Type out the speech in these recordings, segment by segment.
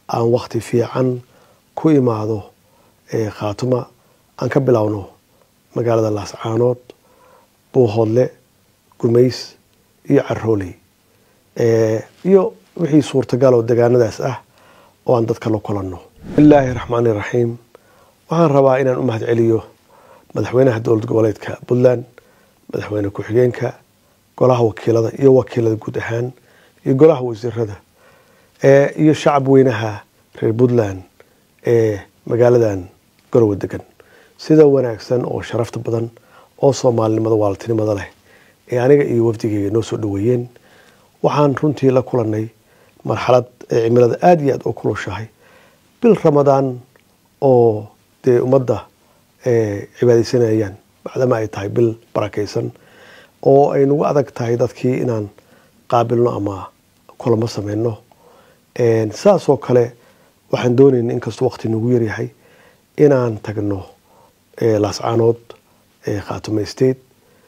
aan wakti fiican ku imaado khaatuma aan ka bilowno magaalada laascaanood buuhoodle gumays iyo carooley iyo wixii suurtagal oo degaanadaas ah oo aan dadka la kulanno bismillaahi raxmaani raxiim waxaan rabaa inaan u mahad celiyo madaxweynaha dowlad goboleedka puntland madaxweyne ku-xigeenka golaha wakiilada iyo wakiilada guud ahaan iyo golaha wasiirada iyo shacab weynaha reer puntland ee magaaladan garowe degan sida wanaagsan oo sharafta badan oo soomaalinimada waaltinimada leh ee aniga iyo wafdigeyga noo soo dhaweeyeen waxaan runtii la kulanay marxalad ee cimilada aada iyo aada u kulushahay bil ramadaan oo dee ummadda cibaadeysanayaan bacdama ay tahay bil barakaysan oo ay nagu adag tahay dadkii inaan qaabilno ama kulamo sameyno saasoo kale waxaan doonayna inkastoo waqti nagu yaryahay inaan tagno laascaanood khaatume state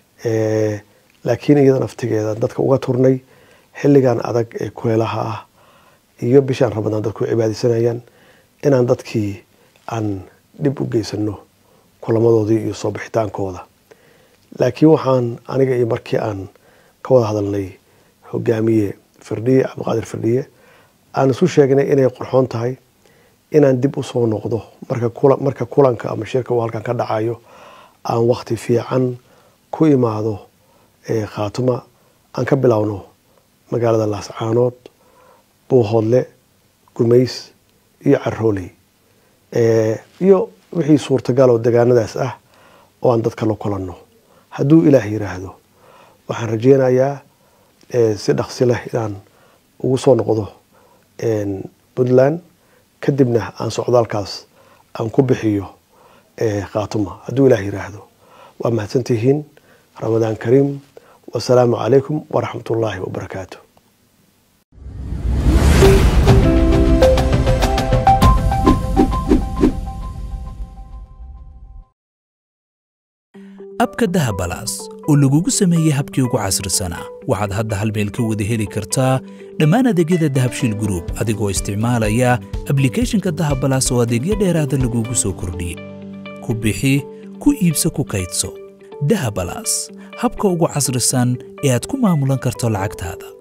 laakiin iyada naftigeeda dadka uga turnay xilligan adag ee kuleelaha ah iyo bishaan ramadaan dadku cibaadeysanayaan inaan dadkii aan dhib u geysano kulamadoodii iyo soo bixitaankooda laakiin waxaan aniga iyo markii aan ka wada hadalnay hogaamiye firdhiye cabdiqaadir firdhiye aan isu sheegnay inay qorxoon tahay inaan dib usoo noqdo marka kulanka ama shirka uu halkan ka dhacayo aan wakti fiican ku imaado khaatuma aan ka bilowno magaalada laascaanood buuhoodle gumays iyo carooley iyo wixii suurtagal oo degaanadaas ah oo aan dadka la kulanno hadduu ilaah yiraahdo waxaan rajeynayaa si dhaqsi leh inaan ugu soo noqdo puntland kadibna aan socdaalkaas aan ku bixiyo khaatuma hadduu ilaah yiraahdo waa mahadsantihiin ramadaan kariim wasalaamu calaykum waraxmat ullaahi wabarakaatu abka dahabalaas oo lagugu sameeyey habkii ugu casrisanaa waxaad hadda hal meel ka wada heli kartaa dhammaan adeegyada dahabshiil gruub adigoo isticmaalaya ablikhethonka dahabalaas oo adeegyo dheeraada lagugu soo kordhiyey ku bixi ku iibso ku kaydso dahabalaas habka ugu casrisan ee aad ku maamulan karto lacagtaada